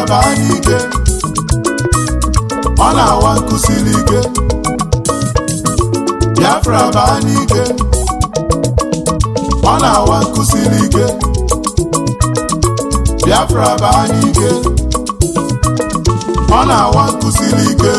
baa n'ike ọ na-awa nkụsiri ike Biafra baa n'ike ọ na-awa nkụsiri ike Biafra baa n'ike ọ na-awa nkụsiri ike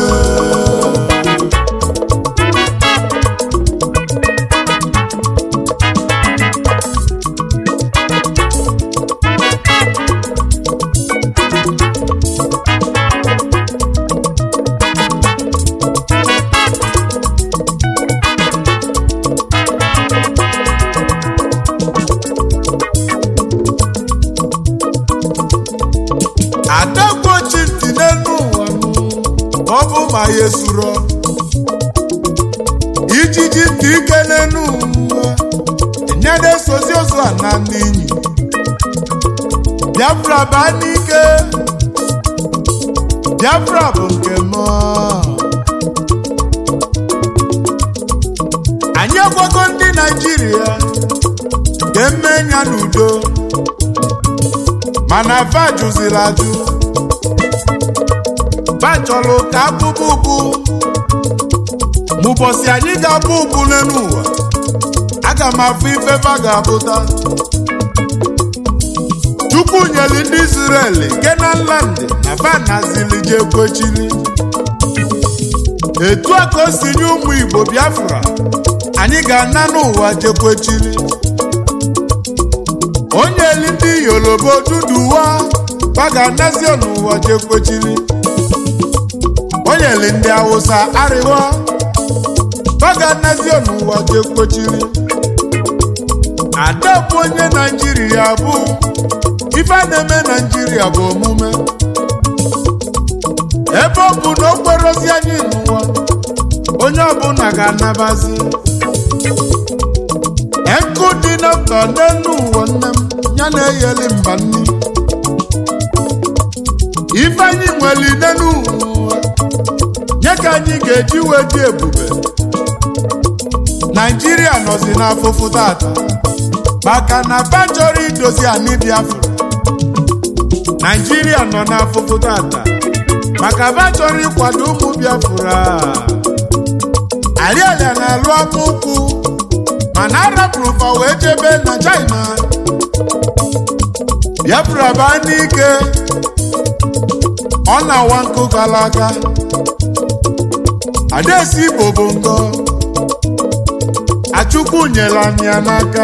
adagbochi ntị n'elu ụwa ma ọ bụ ma ya esuro ijiji ntị ike n'elu ụwa enyere esozi ozu a na n'inyi Biafra baa n'ike Biafra bụ nke m anyị agwago ndị Naịjirịa ga-eme ya n'udo mana va jụziri ajụ va chọrọ ka abụbụ ụbụ mụbọsị anyị ga-abụ ụbụ n'elu ụwa aga m afụ ife va ga-abụta chukwu nyeli ndị Israel Kenan land na va nazili je kwechiri etu a ka o si nye ụmụ Igbo Biafra anyị ga-ana n'ụwa jekwechiri onye eli ndị Yoruba duduwa baga nazio n'ụwa jekwechiri onye eli ndị Hausa arịwa baga nazio n'ụwa jekwechiri ada bụ onye Naijiria bụ ife a na-eme Naijiria bụ omume ebe ọ bụ na okperozi anyị n'ụwa onye ọbụla ga-anabazi nkụ dị na mba n'elu ụwa nne m ya na-eyeli mba nni ife anyị nwere n'elu ụwa nye ka anyị ga-eji wee dị ebube naijiria nọzi n'afụfụ tata maka na ba chọrọ idozi anyị biafra naijiria nọ n'afụfụ tata maka ba chọrọ ịkwado ụmụ biafra arialia na-alụ akpụkwụ mana arapụrụ fa wee jebe na China Biafra baa n'ike ọ na-awa nkụ gara aga adaesi Igbo bụ ngọ Achukwu nyere anyị ya n'aka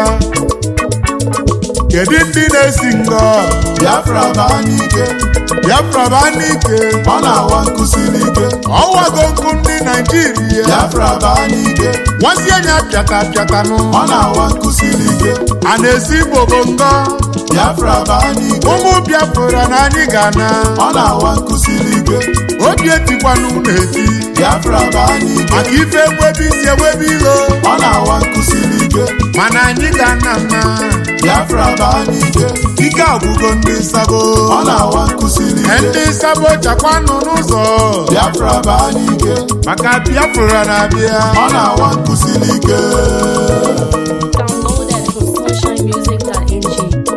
kedu ndị na-esi ngọ Biafra baa n'ike Biafra baa n'ike ọ na-awa nkụsiri ike ọwago nkụ ndị Naijiria Biafra baa n'ike nwazi anya pịata pịatanụ ọ na-awa nkụsiri ike a na-esi Igbo bụ ngọ Biafra baa n'ike ụmụ Biafra na anyị ga-ana ọ na-awa nkụsiri ike obi etikwanụ na-eti Biafra baa n'ike maka ife enwebe isi enwebe ilo ọ na-awa nkụsiri ike mana anyị ga-ana nna Biafra baa n'ike ike agwụgo ndị nsabo ọ na-awa nkụsiri ike ndị nsabo chakwanụ n'ụzọ Biafra baa n'ike maka Biafra na-abịa ọ na-awa nkụsiri ike Downloaded from sunshinemusic.ng.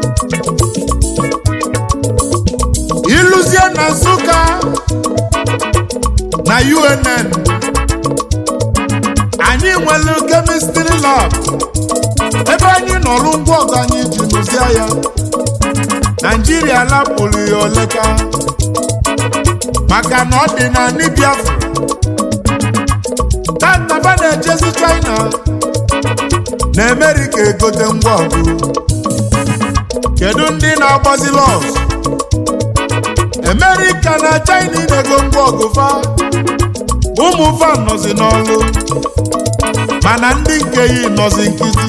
ịlụzie na Nsụka na UNN anyị nwere kemistri lab ebe anyị nọrụ ngwa ọgụ anyị ji lụzie ya Naijiria lapụrụ ya oleka maka na ọ dị na ndị Biafra tataba na-ejezi China na Amerika egote ngwa ọgụ kedu ndị na-agbazi lọs Amerika na China na-ego ngwa ọgụ fa ụmụ fa nọzi n'ọlụ mana ndị nke ya nọzi nkịtị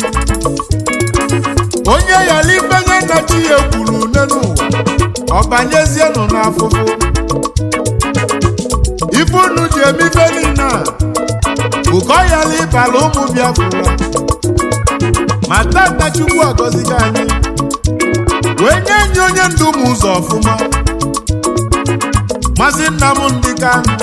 onye yala ifenye na chi ya ekwuru une n'ụwa ọ banyezienụ n'afụfụ ife unu ji eme ife niile a bụ ka ọ yala ịbala ụmụ Biafra ma tata Chukwu agọzigo anyị wee nye enyi onye ndu ụmụ ụzọ ọfụma Maazị Nnamdị Kanụ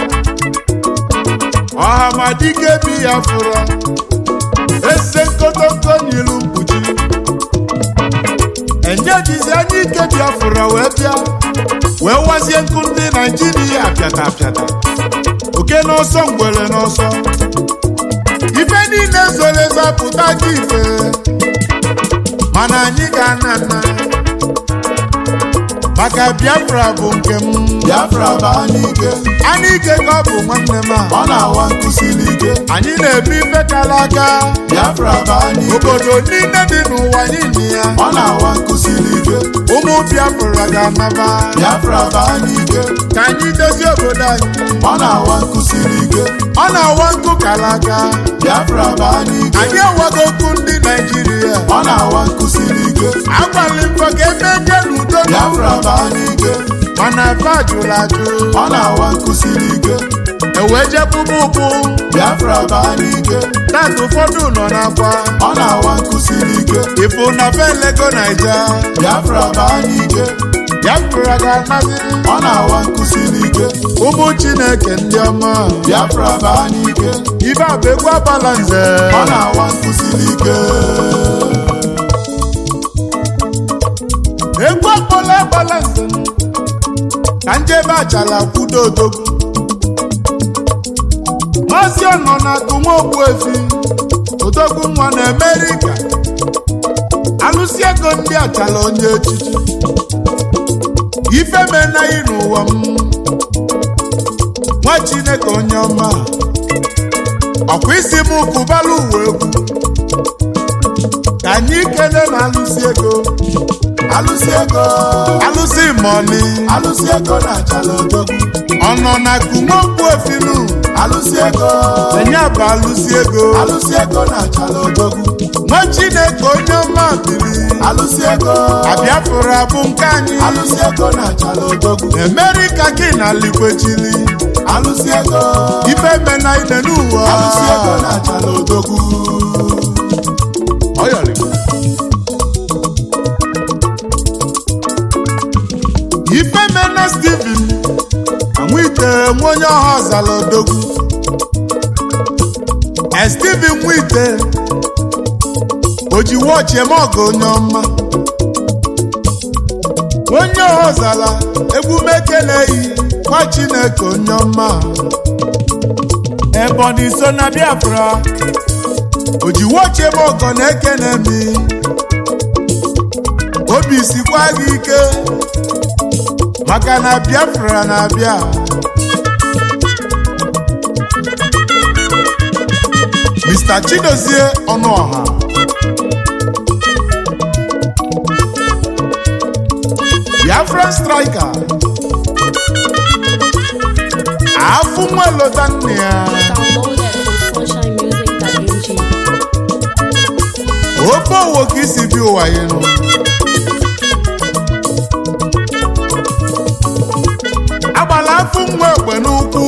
ọhamadike bi ya fụrụ ese nkotonko nyilu mkpuchi enye ụbọchị ejizi anya ike biafra wee bịa wee wazie nkụ ndị naijiria apịata apịata oke n'ọsọ ngwere n'ọsọ ife niile zoro ezo apụta gị ife mana anyị ga-ana nna maka biafra bụ nke m Biafra bụ anyị ike anyị ike ka ọ bụ nwanne m a ọ na-awa nkụsiri ike anyị na-ebu ife kara aka Biafra bụ anyị ike obodo niile dị n'ụwa niile ya ọ na-awa nkụsiri ike ụmụ biafra ga-anaba Biafra bụ anyị ike ka anyị dozie obodo anyị ọ na-awa nkụsiri ike ọ na-awa nkụ kara aka Biafra bụ anyị ike anyị enweghị okwu ndị naijiria ọ na-awa nkụsiri ike agbalị mbọ ka eme je n'udo Biafra bụ anyị ike mana fa jụrụ ajụ ọ na-awa nkụsiri ike ewee jebụbụ ụkwụ Biafra bụ anyị ike tata ụfọdụ nọ n'akwa ọ na-awa nkụsiri ike ịfụ na fe lego naija Biafra bụ anyị ike biafra ga-anaziri ọ na-awa nkụsiri ike ụmụ chineke ndị ọma Biafra bụ anyị ike ibe a bụ egwu agbala nze ọ na-awa nkụsiri ike egwu akpọla agbala nze ka njebe achala kwudo odogwu maazị ọnọ na-akụ nwa ogbu efi odogwu nwa na amerịka alụsi ego ndị achala onye echichi ife menaghị n'ụwa m nwa chineke onye ọma ọkwa isi m kụbala uwe egwu ka anyị kele na alụsi ego alụsi ego alụsi mọni alụsi ego na-achala odogwu ọnọ na kumokwu efinu alụsi ego enye bụ alụsi ego alụsi ego na-achala odogwu nwa chineke onye ọma biri alụsi ego abịafụrụ abụ nke anyị alụsi ego na-achala odogwu emerika gị na likwechili alụsi ego ife mena ine n'ụwa alụsi ego na-achala odogwu Ọyọrịma. ife mena steven nwite nwa onye ọha ọzala odogwu e steven nwite o ji wọchị eme ọgụ onye ọma onye ọha ọzala egwu mekeleghị nwa chineke onye ọma ebonyi so na biafra o ji wọchị eme ọgọ na-ekene mi obi sikwa gị ike maka na biafra na-abịa mr chidozie ọnụọha biafran striker afụ nwa lota nne ya Downloaded from sunshinemusic.ng. ofe owo ka isi bi ụwa ya nụ agbala afụ nwa egbe n'ụkwụ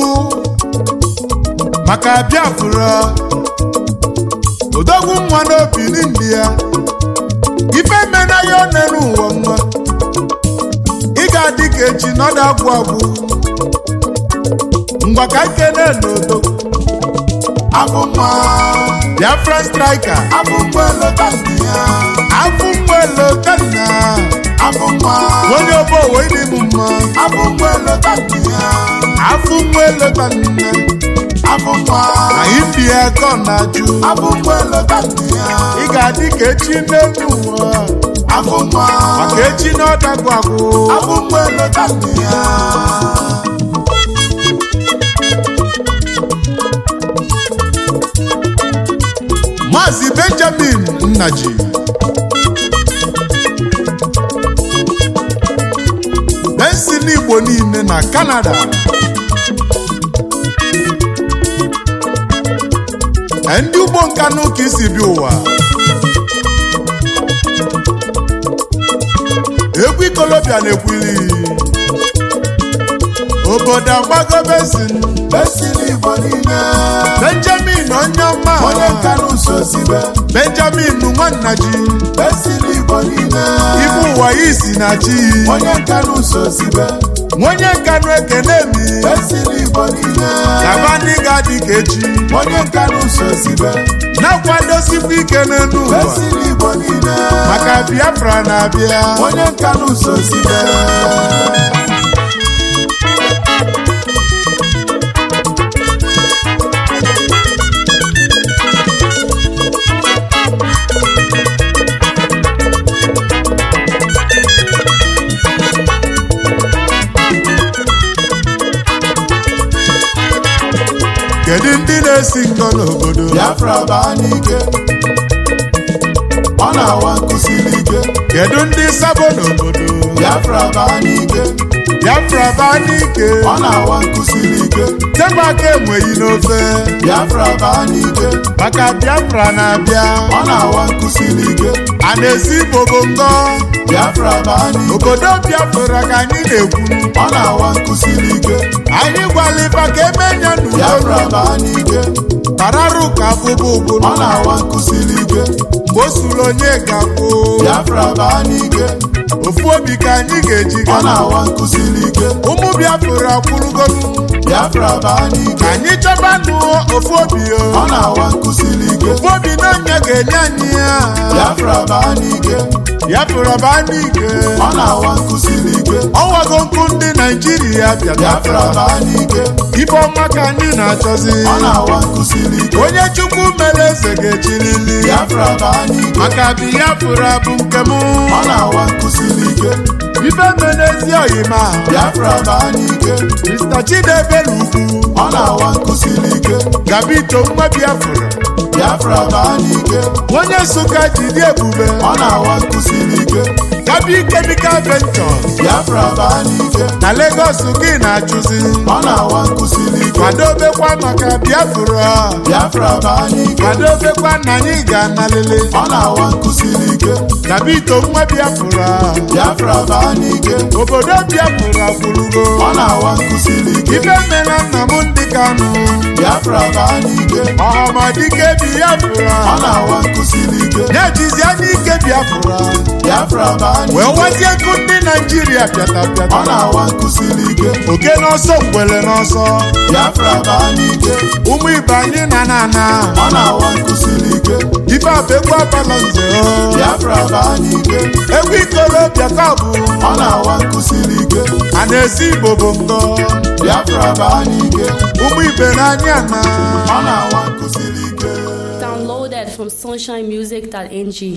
maka biafra odogwu nwa n'obi n'indi ya ife mena ya one n'ụwa nwa ị ga-adị ka echi nọdụ agwụ agwụ ngwa ka nkene n'odogwu abụ nwa biafra striker abụ nwa elota ndị ya afụ nwa elotanna abụ nwa onye ọbọ owe ịdị m mma abụ nwa elota ndị ya afụ nwa elotanna abụ nwa anyị bi ya ka ọ na-ajụ abụ nwa elota ndị ya ị ga-adị ka echi n'elu ụwa abụ nwa maka echi na ọdagwu agwụ abụ nwa elota ndị ya maazị benjamin nnaji bensin igbo niile na kanada ndị ugbo nka n'ụka isi bi ụwa egwu ikolobịa na-ekwili obodo agbago bensin esiri igbo niile benjamin onye ọma onye nka n'ụzọ sibe benjamin nwannaji esiri igbo niile ibu ụwa ya isi na chi onye nka n'ụzọ sibe onye nkanụ ekene mi esiri igbo niile gaba ndị ga-adị ka echi onye nka n'ụzọ sibe na-akwadosikwa ike n'elu ụwa esili igbo niile maka biafra na-abịa onye nka n'ụzọ sibe kedu ndị na-esi ngọ n'obodo biafra baa n'ike ọ na-awa nkụsiri ike kedu ndị sabo n'obodo biafra baa n'ike biafra baa n'ike ọ na-awa nkụsiri ike tekwa aka enweghị n'ofe biafra baa n'ike maka biafra na-abịa ọ na-awa nkụsiri ike a na-esi bobo ngọ biafra baa n'ike obodo biafra ka anyị na-ekwu ọ na-awa nkụsiri ike anyị gwaliba ka emenya biafra n'udo baa n'ike tararụ ka bụbụ ụbụrụ ọ na-awa nkụsiri ike mgbe o suru onye ga-akwụ biafra baa n'ike ofu obi ka anyị ga-eji ọ ga na-awa nkụsiri ike ụmụ biafra akwụrụgonu biafra baa n'ike ka anyị chọbanụ ofu obi o ọ na-awa nkụsiri ike ofu obi n'anya ga-enye anyị ya biafra baa n'ike biafra baa n'ike ọ na-awa nkụsiri ike ọwago nkụ ndị naijiria bịa biafra baa n'ike ibe ọma ka anyị na-achọzi ọ na-awa nkụsiri ike onye chukwu mere eze ga-echilili biafra baa n'ike maka biafra bụ nke m ọ na-awa nkụsiri ike ife menezi oyima biafra baa n'ike mr chidebere ugwu ọ na-awa nkụsiri ike gabito nwa biafra biafra baa n'ike onye nsụka jide ebube ọ na-awa nkụsiri ike gabi chemical ventures biafra baa n'ike na lagos gị na-achụzi ọ na-awa nkụsiri ike kwadobekwa maka biafra biafra baa n'ike kwadobekwa na anyị ga-analele ọ na-awa nkụsiri ike gabito nwa biafra biafra baa n'ike obodo biafra kwurugo ọ na-awa nkụsiri ike ife mena nna m ndị kanụ biafra baa n'ike ọhamadike biafra ọ na-awa nkụsiri ike na-ejizi anya ike biafra biafra baa wee n'ike wazie nkụ ndị naijiria pịata ọ pịata na-awa nkụsiri ike oke n'ọsọ ngwele n'ọsọ biafra baa n'ike ụmụ ibe anyị na na ana ọ na-awa nkụsiri ike ife abụ egwu abalọ nze o. biafra baa n'ike egwu ikolobịa ka ọ bụ ọ na-awa nkụsiri ike a na-esi igbo bụ ngọ biafra baa n'ike ụmụ ibe n'anya na ọ na-awa nkụsiri ike Downloaded from sunshinemusic.ng.